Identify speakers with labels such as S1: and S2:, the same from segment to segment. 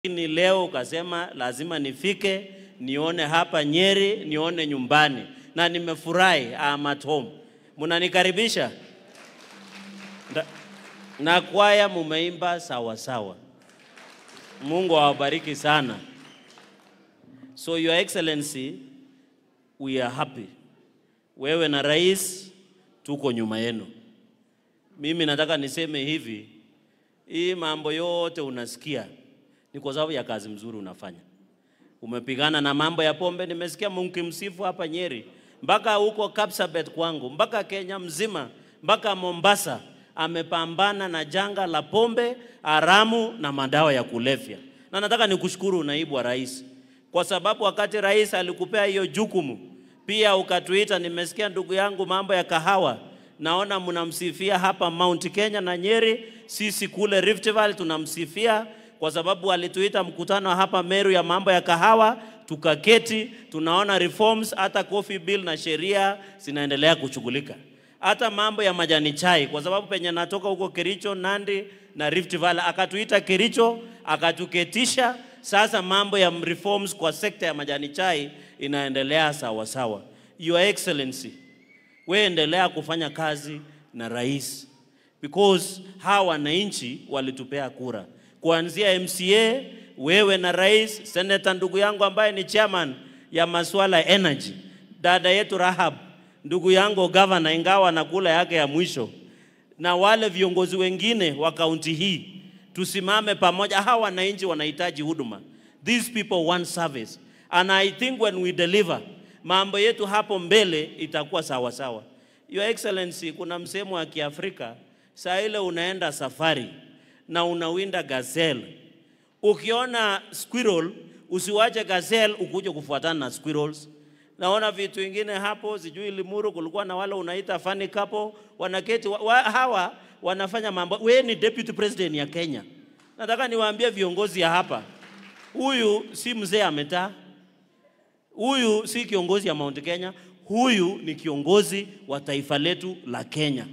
S1: Lakini leo ukasema lazima nifike nione hapa Nyeri, nione nyumbani, na nimefurahi. I'm at home. Mnanikaribisha Nda- na kwaya, mumeimba sawa sawa. Mungu awabariki sana. So your excellency, we are happy. Wewe na rais tuko nyuma yenu. Mimi nataka niseme hivi, hii mambo yote unasikia ni kwa sababu ya kazi mzuri unafanya. Umepigana na mambo ya pombe, nimesikia mkimsifu hapa Nyeri, mpaka huko Kapsabet kwangu, mpaka Kenya mzima, mpaka Mombasa, amepambana na janga la pombe haramu na madawa ya kulevya. Na nataka nikushukuru naibu wa rais, kwa sababu wakati rais alikupea hiyo jukumu, pia ukatuita. Nimesikia ndugu yangu mambo ya kahawa, naona mnamsifia hapa Mount Kenya na Nyeri, sisi kule Rift Valley tunamsifia kwa sababu alituita mkutano hapa Meru ya mambo ya kahawa, tukaketi, tunaona reforms, hata coffee bill na sheria zinaendelea kushughulika, hata mambo ya majani chai, kwa sababu penye natoka huko Kericho, Nandi na Rift Valley, akatuita Kericho, akatuketisha. Sasa mambo ya reforms kwa sekta ya majani chai inaendelea sawa sawa. Your Excellency, we endelea kufanya kazi na rais because hawa wananchi walitupea kura kuanzia MCA, wewe na rais, seneta ndugu yangu ambaye ni chairman ya masuala ya energy, dada yetu Rahab, ndugu yangu governor, ingawa anakula yake ya mwisho, na wale viongozi wengine wa kaunti hii, tusimame pamoja. Hawa wananchi wanahitaji huduma, these people want service and I think when we deliver, mambo yetu hapo mbele itakuwa sawa sawa. Your Excellency, kuna msemo wa Kiafrika, saa ile unaenda safari na unawinda gazelle. Ukiona squirrel usiwache gazelle ukuje kufuatana na squirrels. Naona vitu vingine hapo, sijui Limuru kulikuwa na wale unaita funny couple wanaketi wa, wa, hawa wanafanya mambo. We ni deputy president ya Kenya. Nataka niwaambie viongozi ya hapa, huyu si mzee ametaa, huyu si kiongozi ya Mount Kenya, huyu ni kiongozi wa taifa letu la Kenya.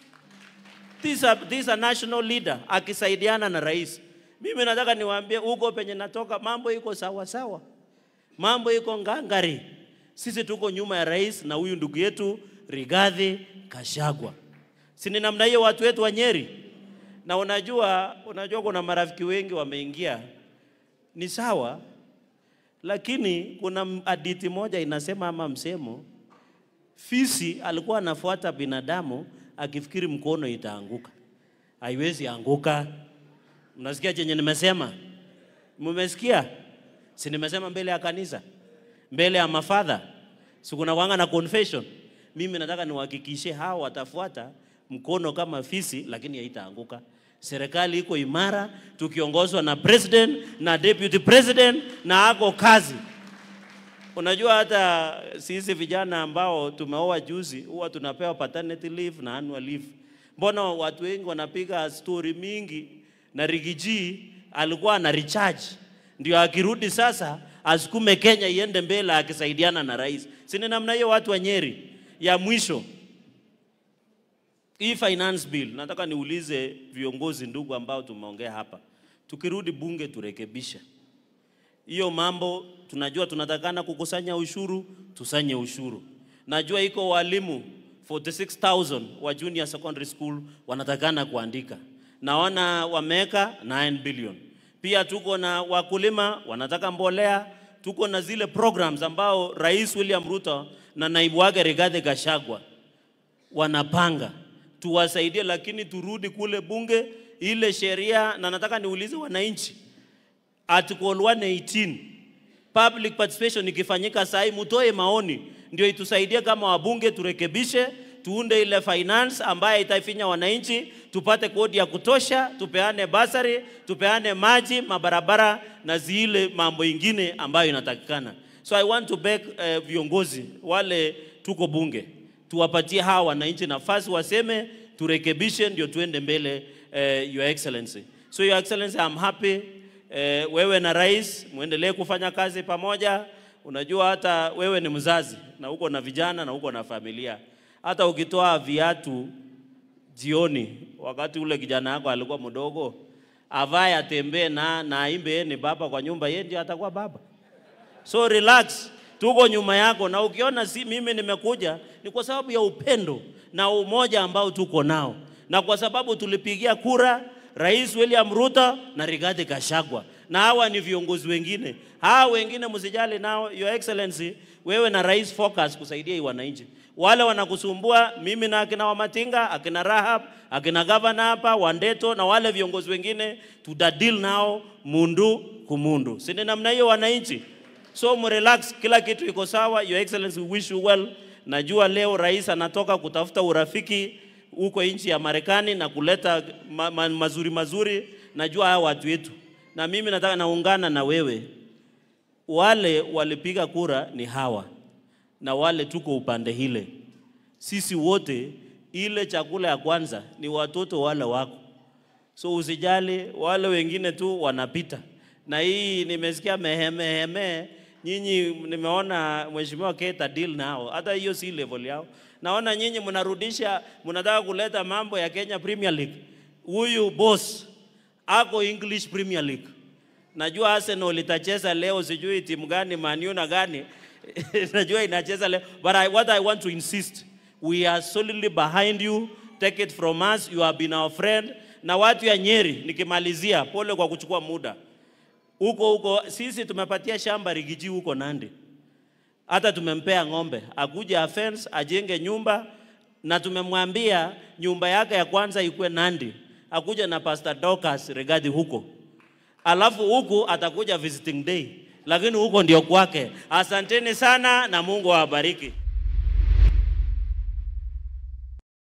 S1: This a, this a national leader akisaidiana na rais. Mimi nataka niwaambie huko penye natoka mambo iko sawa sawa, mambo iko ngangari. Sisi tuko nyuma ya rais na huyu ndugu yetu Rigathi Kashagwa, si ni namna hiyo watu wetu wa Nyeri. Na unajua, unajua kuna marafiki wengi wameingia, ni sawa, lakini kuna hadithi moja inasema ama msemo, fisi alikuwa anafuata binadamu akifikiri mkono itaanguka. Haiwezi anguka. Mnasikia chenye nimesema? Mmesikia? Si nimesema mbele ya kanisa, mbele ya mafadha, si kuna wanga na confession. Mimi nataka niwahakikishie hao watafuata mkono kama fisi, lakini haitaanguka. Serikali iko imara, tukiongozwa na president na deputy president, na ako kazi. Unajua hata sisi vijana ambao tumeoa juzi huwa tunapewa paternity leave na annual leave. Mbona watu wengi wanapiga story mingi na Rigiji alikuwa ana recharge ndio akirudi sasa asukume Kenya iende mbele akisaidiana na rais. Si ni namna hiyo watu wa Nyeri? Ya mwisho hii finance bill, nataka niulize viongozi ndugu ambao tumeongea hapa, tukirudi bunge turekebishe hiyo mambo. Tunajua tunatakana kukusanya ushuru, tusanye ushuru. Najua iko walimu 46000 wa junior secondary school wanatakana kuandika, naona wameweka 9 billion. Pia tuko na wakulima wanataka mbolea, tuko na zile programs ambao Rais William Ruto na naibu wake Rigathi Gachagua wanapanga tuwasaidie, lakini turudi kule bunge ile sheria, na nataka niulize wananchi Article 118 public participation ikifanyika saa hii, mutoe maoni ndio itusaidie kama wabunge, turekebishe, tuunde ile finance ambayo itaifinya wananchi, tupate kodi ya kutosha, tupeane basari, tupeane maji, mabarabara na zile mambo ingine ambayo inatakikana. So I want to beg uh, viongozi wale tuko bunge tuwapatie hawa wananchi nafasi waseme, turekebishe, ndio tuende mbele. Uh, Your Excellency. So Your Excellency, I'm happy E, wewe na rais muendelee kufanya kazi pamoja. Unajua hata wewe ni mzazi na uko na vijana na uko na familia. Hata ukitoa viatu jioni, wakati ule kijana yako alikuwa mdogo, avae atembee na na aimbe yeye ni baba kwa nyumba, yeye ndio atakuwa baba. So relax, tuko nyuma yako, na ukiona si mimi nimekuja ni kwa sababu ya upendo na umoja ambao tuko nao, na kwa sababu tulipigia kura Rais William Ruto na Rigathi Gachagua, na hawa ni viongozi wengine. Hawa wengine msijali nao, Your Excellency, wewe na rais focus kusaidia hii wananchi. Wale wanakusumbua mimi na akina Wamatinga, akina Rahab, akina gavana hapa Wandeto na wale viongozi wengine tutadil nao mundu kumundu, si ni namna hiyo wananchi? So mrelax, kila kitu iko sawa. Your Excellency, we wish you well. Najua leo rais anatoka kutafuta urafiki huko nchi ya Marekani na kuleta ma ma mazuri mazuri. Najua hawa watu wetu, na mimi nataka naungana na wewe. Wale walipiga kura ni hawa na wale tuko upande hile, sisi wote, ile chakula ya kwanza ni watoto wale wako, so usijali, wale wengine tu wanapita. Na hii nimesikia mehemeheme, nyinyi nimeona mheshimiwa Keta deal nao, hata hiyo si level yao. Naona nyinyi mnarudisha, mnataka kuleta mambo ya Kenya Premier League. Huyu boss ako English Premier League. Najua Arsenal itacheza leo, sijui timu gani, Man U na gani najua inacheza leo, but I, what I want to insist, we are solidly behind you. Take it from us, you have been our friend. Na watu ya Nyeri, nikimalizia, pole kwa kuchukua muda huko huko, sisi tumepatia shamba Rigiji huko Nandi, hata tumempea ng'ombe akuje afence ajenge nyumba, na tumemwambia nyumba yake ya kwanza ikuwe Nandi, akuja na Pastor Dorcas Regadi huko, alafu huku atakuja visiting day, lakini huko ndio kwake. Asanteni sana na Mungu awabariki.